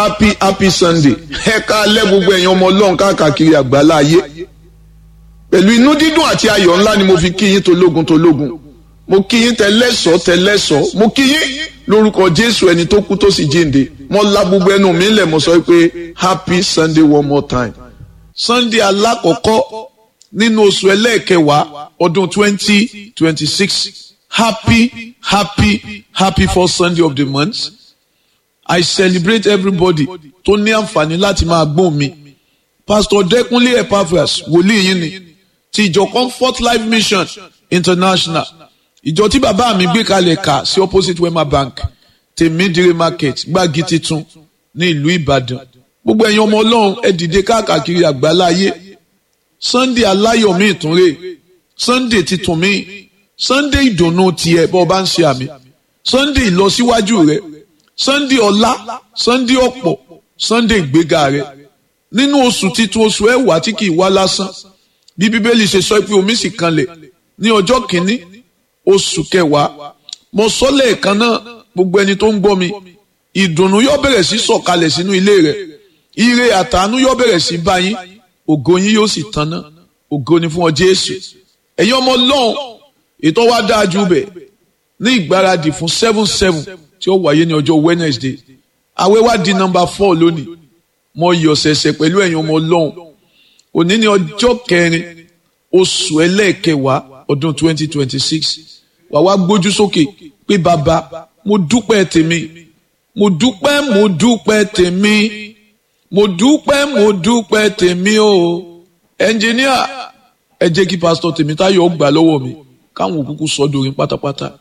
happy happy sunday ẹ káalẹ́ gbogbo ẹ̀yin ọmọ ọlọ́run káàkiri àgbálá ayé pẹ̀lú inú dídùn àti ayọ̀ ńlá ni mo fi kí yín tológun tológun mo kí yín tẹlẹ́sọ̀ tẹlẹ́sọ̀ mo kí yín lórúkọ jésù ẹni tó kú tó sì jíǹde mo la gbogbo ẹnu mi lẹ̀ mo sọ pé happy sunday one more time sunday alákọ̀ọ́kọ́ nínú oṣù ẹlẹ́ẹ̀kẹwàá ọdún twenty twenty six happy happy happy first sunday of the month I celebrate everybody tó ní àǹfààní láti máa gbóhùn mi. Pastor Dẹ́kunlé Epaphras wòlíì yín ni ti ìjọ Comfort Life Mission International. Ìjọ tí bàbá mi gbé kalẹ̀ kà sí opposite Wema Bank Tèmídìrí Market Gbági Titun ní ìlú Ìbàdàn. Gbogbo ẹ̀yin ọmọ Ọlọ́run ẹ dìde káàkiri àgbáláyé. Sunday aláyọ̀ mi ìtúnrè. Sunday titun mi. Sunday ìdùnnú tiẹ̀ bọ́ ọ bá ń ṣe àmì. Sunday ìlọsíwájú rẹ̀ sunday ọlá sunday ọ̀pọ̀ sunday ìgbéga rẹ nínú oṣù titun oṣù ẹwà tí kì í wá lásán bí bíbélì ṣe sọ pé omi sì kanlẹ̀ ní ọjọ́ kìíní oṣù kẹwàá mo sọ lẹ́ẹ̀kan náà gbogbo ẹni tó ń gbọ́ mi ìdùnnú yóò bẹ̀rẹ̀ sí sọ̀kalẹ̀ sínú ilé rẹ ire àtàánú yóò bẹ̀rẹ̀ sí bá yín ògo yín yóò sì tanná ògo ni fún ọ jésù ẹ̀yin ọmọ ọlọ́run ètò wa dáa jù bẹ̀ ní ìgbáradì fún seven seven tí ó wáyé ní ọjọ́ Wednesday àwẹ̀ wá di nọ́mbà four lónìí mo yọ̀ ṣẹ̀ṣẹ̀ pẹ̀lú ẹ̀yin ọmọ ọlọ́run òní ní ọjọ́ kẹrin oṣù ẹlẹ́ẹ̀kẹwàá ọdún twenty twenty six wà wá gbójú sókè pé bàbá mo dúpẹ́ tèmi mo dúpẹ́ mo dúpẹ́ tèmi mo dúpẹ́ mo dúpẹ́ tèmi o ẹnjìníà ẹ jẹ́ kí pásítọ̀ Tèmítáyọ̀ gbà lọ́wọ́ mi káwọn òkúkú sọ dorin pátápátá.